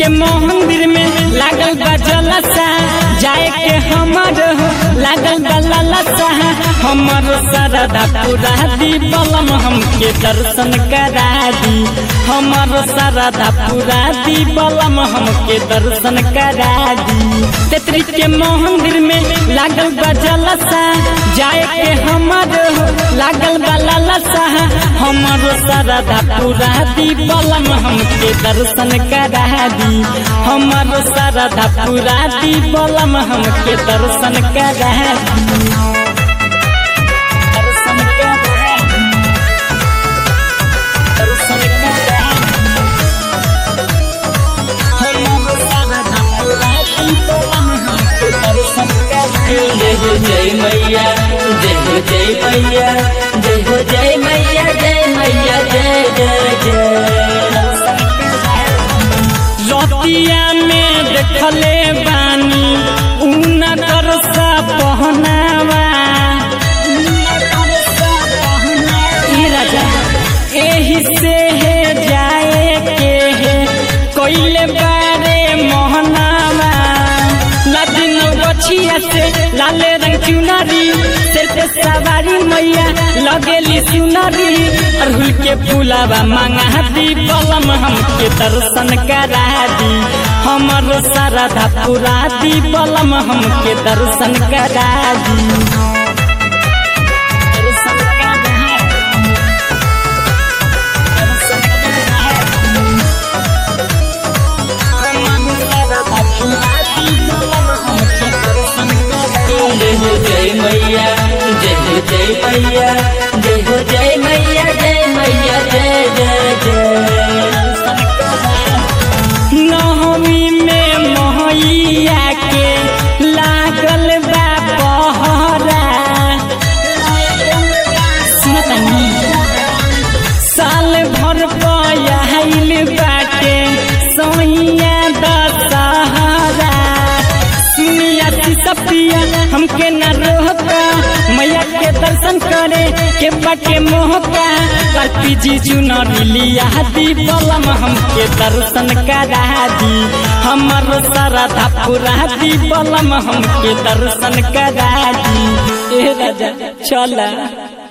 के मंदिर में लागल बा जलसा जाए के हमर हो लागल बा ललसा हमर सरदा पूरा दी बलम हमके दर्शन करा दी हमर सरदा पूरा दी बलम हमके दर्शन करा दी तेतरी के मंदिर में लागल बा जलसा जाए के हमर हो लागल बा ललसा हमर सरदा पूरा दी बलम हमके दर्शन करा दी हमर सरदा पूरा दी बलम हमके दर्शन करा दी दर्शन करा दी दर्शन करा दी हमर सरदा पूरा दी बलम हमके दर्शन करा दी जय हो जय मैया जय हो जय मैया जय हो जय मैया जय मैया जय जय जय रतिया में देखले बानी ऊन करसा पहनावा ई राजा एही से है जाए के है कोइले बारे मोहनावा लादिन बछिया से लाले रंग चुनरी सिर पे सवारी मैया लगेली सुनरी अरहुल के फूलावा मांगा दी बलम हमके दर्शन करा दी हमर सरधा पूरा दी बलम हमके दर्शन करा दी दर्शन करा दी। दर्शन करा दी। हमर सरधा पूरा दी बलम हमके दर्शन करा दी। जय हो जय मैया जय हो जय मैया जय हो जय मैया जय मैया जय जय जय नवमी में मोहैया के लागल बा पहरा सुनतनी साल भर पयाइल बाटे सोइया दशहरा सुनिया सपिया हमके न रोका मैया के दर्शन करे के बाटे मोहका कल्पी जी चुनरी लिया दी बलम हमके दर्शन करा दी हमर सरधा पूरा दी बलम हमके दर्शन करा दी ए राजा चला